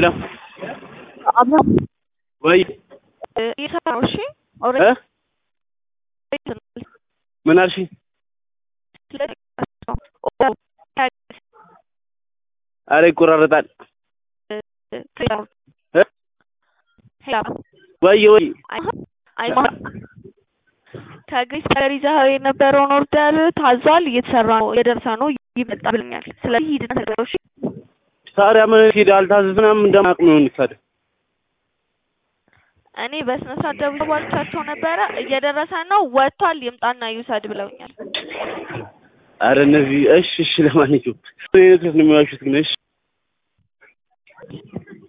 ሄሎ አብሮ ወይ እየሰራ ነው። እሺ እ ኦልሬዲ ምን አልሽኝ? አረ ይቆራረጣል። እ ወይ ወይ ከግሪስ ከለር ይዘኸው የነበረውን ኦርደር ታዟል፣ እየተሰራ ነው፣ እየደረሰ ነው፣ ይመጣ ብለኛል። ስለዚህ ሂድና ተቀበለው። እሺ ታዲያ ምን ሂድ አልታዘዝንም እንደማቅ ነው እንሰድ እኔ በስነ ስርዓት ደውዬ ባልቻቸው ነበረ። እየደረሰ ነው፣ ወጥቷል፣ ይምጣና ይውሰድ ብለውኛል። አረ እነዚህ እሺ እሺ ለማንኛውም ነው የሚዋሹት ግን እሺ